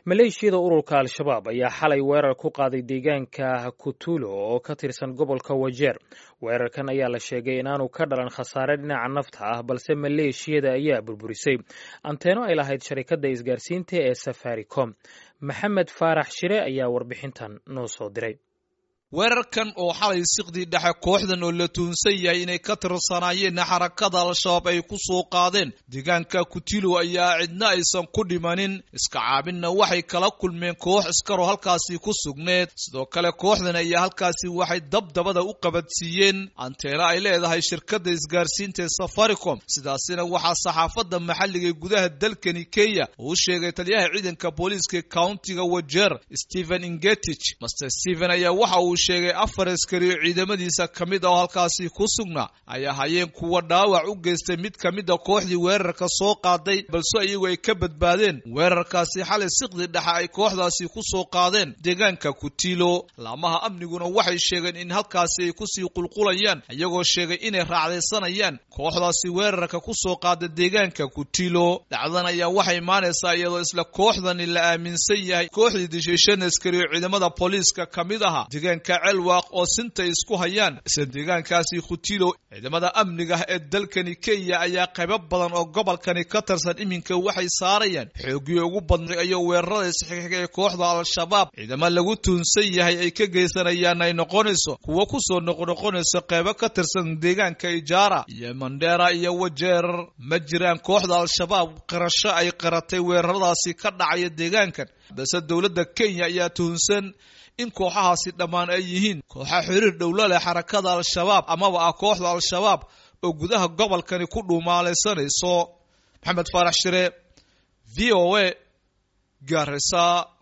maleeshiyada ururka al-shabaab ayaa xalay weerar ku qaaday deegaanka kutulo oo ka tirsan gobolka wajeer weerarkan ayaa la sheegay inaanu ka dhalan khasaare dhinaca nafta ah balse maleeshiyada ayaa burburisay anteeno ay lahayd sharikadda isgaarsiinta ee safaricom maxamed faarax shire ayaa warbixintan noo soo diray weerarkan oo xalay siqdii dhexe kooxdan oo la tuhunsan yahay inay ka tirsanaayeen xarakada al-shabaab ay ku soo qaadeen deegaanka kutilo ayaa cidna aysan ku dhimanin iska caabinna waxay kala kulmeen koox iskaroo halkaasi ku sugneed sidoo kale kooxdan ayaa halkaasi waxay dabdabada u qabadsiiyeen anteeno ay leedahay shirkadda isgaarsiinta ee safaricom sidaasina waxaa saxaafadda maxalliga ee gudaha dalkani kenya uu sheegay taliyaha ciidanka booliiska countiga wajeer stephen ingetich master stephen ayaa waxa uu sheegay afar askari oo ciidamadiisa ka mid ah oo halkaasi ku sugnaa ay ahaayeen kuwa dhaawac u geystay mid ka mid a kooxdii weerarka soo qaaday balse iyagu ay ka badbaadeen weerarkaasi xalay siqdi dhexe ay kooxdaasi ku soo qaadeen deegaanka kutilo laamaha amniguna waxay sheegeen in halkaasi ay kusii qulqulayaan iyagoo sheegay inay raacdaysanayaan kooxdaasi weerarka ku soo qaada deegaanka kutilo dhacdan ayaa waxay imaanaysaa iyadoo isla kooxdani la aaminsan yahay kooxdii dishay shan askari oo ciidamada booliiska ka mid aha celwaaq oo sinta isku hayaan isla deegaankaasi khutilo ciidamada amniga ee dalkani kenya ayaa qaybo badan oo gobolkani ka tirsan iminka waxay saarayaan xoogii ugu badnay ayoo weerarada isxixiga ee kooxda al-shabaab ciidamo lagu tuunsan yahay ay ka geysanayaan ay noqonayso kuwo kusoo noqnoqonayso qaybo ka tirsan deegaanka ijaara iyo mandheera iyo wajeer ma jiraan kooxda al-shabaab qirasho ay qiratay weeraradaasi ka dhacaya deegaankan balse dowladda kenya ayaa tuhunsan in kooxahaasi dhammaan ay yihiin kooxa xiriir dhowlo leh xarakada al-shabaab amaba ah kooxda al-shabaab oo gudaha gobolkani ku dhuumaalaysanayso maxamed faarax shire v o a gaarisa